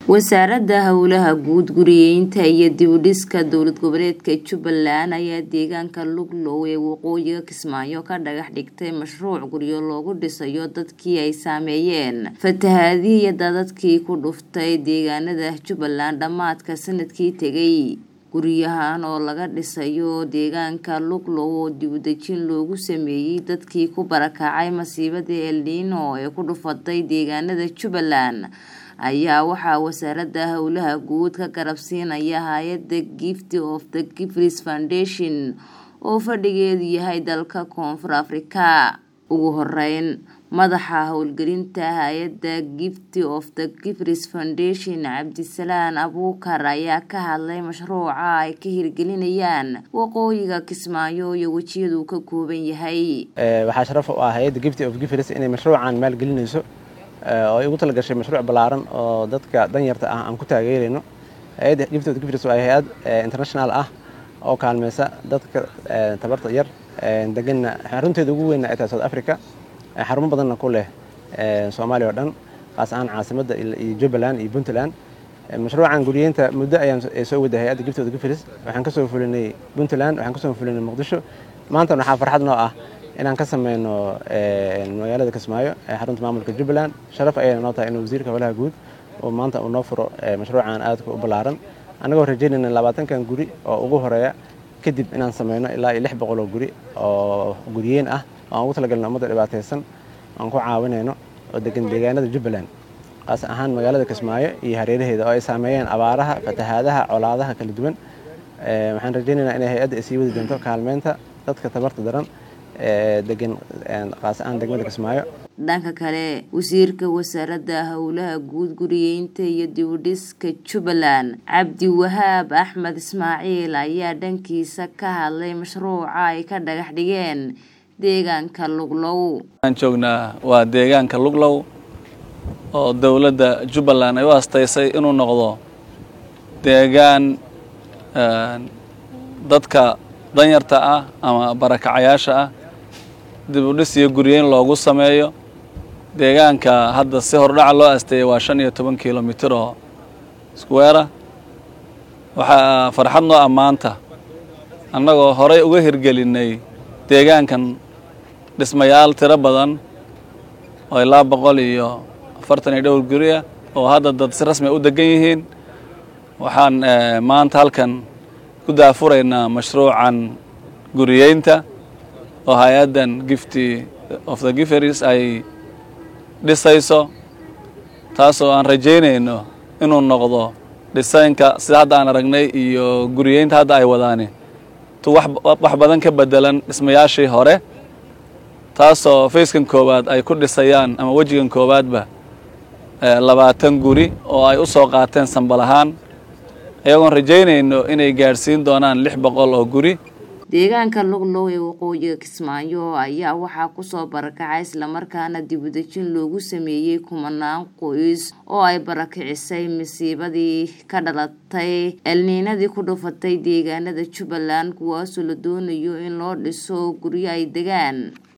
wasaaradda howlaha guud guriyeynta iyo dib u dhiska dowlad goboleedka jubbaland ayaa deegaanka luglow ee waqooyiga kismaayo ka dhagax dhigtay mashruuc guryo loogu dhisayo dadkii ay saameeyeen fatahaadihii iyo dadadkii ku dhuftay deegaanada jubbaland dhammaadka sanadkii tegay guryahan oo laga dhisayo deegaanka luglow oo dibudejin loogu sameeyey dadkii ku barakacay masiibadii elniino ee ku dhufatay deegaanada jubbaland ayaa waxaa wasaaradda howlaha guud ka garabsiinaya hay-adda gift of the gifris foundation oo fadhigeedu yahay dalka koonfur afrika ugu horeyn madaxa howlgelinta hay-adda gift of the gifris foundation cabdisalaan abuukar ayaa ka hadlay mashruuca ay ka hirgelinayaan waqooyiga kismaayo iyo wejiyaduu ka kooban yahay waxaa sharaf u ah hay-adda gift of gifris inay mashruucan maalgelinayso oo ay ugu talagashay mashruuc ballaaran oo dadka danyarta ah aan ku taageerayno hay-adda gift of gifris waa hay-ad international ah oo kaalmeysa dadka tabarta yar deganna xarunteeda ugu weynna ay tahay south africa xarumo badanna ku leh soomaaliya oo dhan kaas ahaan caasimadda iyo jubbaland iyo puntland mashruucan guriyeynta muddo ayaan soo waday hay-adda gift of gifris waxaan ka soo fulinay puntland waxaan ka soo fulinay muqdisho maantana waxaa farxad noo ah inaan ka sameyno magaalada kismaayo ee xarunta maamulka jubbaland sharaf ayayna noo tahay in wasiirka howlaha guud oo maanta uu noo furo mashruucan aadka u ballaaran annagoo rajeynayna labaatankan guri oo ugu horeeya kadib inaan sameyno ilaa iyo lix boqol oo guri oo guriyeen ah oo aan ugu talagalno ummadda dhibaataysan aan ku caawinayno oo degan deegaanada jubbaland kaas ahaan magaalada kismaayo iyo hareeraheeda oo ay saameeyeen abaaraha fatahaadaha colaadaha kala duwan waxaan rajeynaynaa inay hay-adda ay sii wadi doonto kaalmeynta dadka tabarta daran degan kaas ahaan degmada kismaayo dhanka kale wasiirka wasaaradda howlaha guud guriyeynta iyo dibudhiska jubbaland cabdiwahaab axmed ismaaciil ayaa dhankiisa ka hadlay mashruuca ay ka dhagax dhigeen deegaanka luglow waxaan joognaa waa deegaanka luglow oo dowladda jubbaland ay u astaysay inuu noqdo deegaan dadka danyarta ah ama barakacayaasha ah dib u dhis iyo guryeyn loogu sameeyo deegaanka hadda si hordhaca loo asteeyay waa shan iyo toban kilomitir oo squeera waxaa farxad noo ammaanta annagoo horey uga hirgelinay deegaankan dhismayaal tiro badan oo ilaa boqol iyo afartan iyo dhowr guri ah oo hadda dad si rasmi u degan yihiin waxaan maanta halkan ku daafuraynaa mashruucan guriyeynta oo hay-addan gifty of the giferis ay dhisayso taasoo aan rajaynayno inuu noqdo dhisaynka sida hadda aan aragnay iyo guriyeynta hadda ay wadaani tu wax badan ka bedelan dhismayaashii hore taasoo fayskan koowaad ay ku dhisayaan ama wejigan koowaadba labaatan guri oo ay u soo qaateen sambal ahaan iyagoon rajaynayno inay gaadhsiin doonaan lix boqol oo guri deegaanka luglow ee waqooyiga kismaayo ayaa waxaa kusoo barakacay islamarkaana dibudejin loogu sameeyey kumanaan qoys oo ay barakicisay masiibadii ka dhalatay elniinadii ku dhufatay deegaanada jubbaland kuwaasoo la doonayo in loo dhiso guryo ay degaan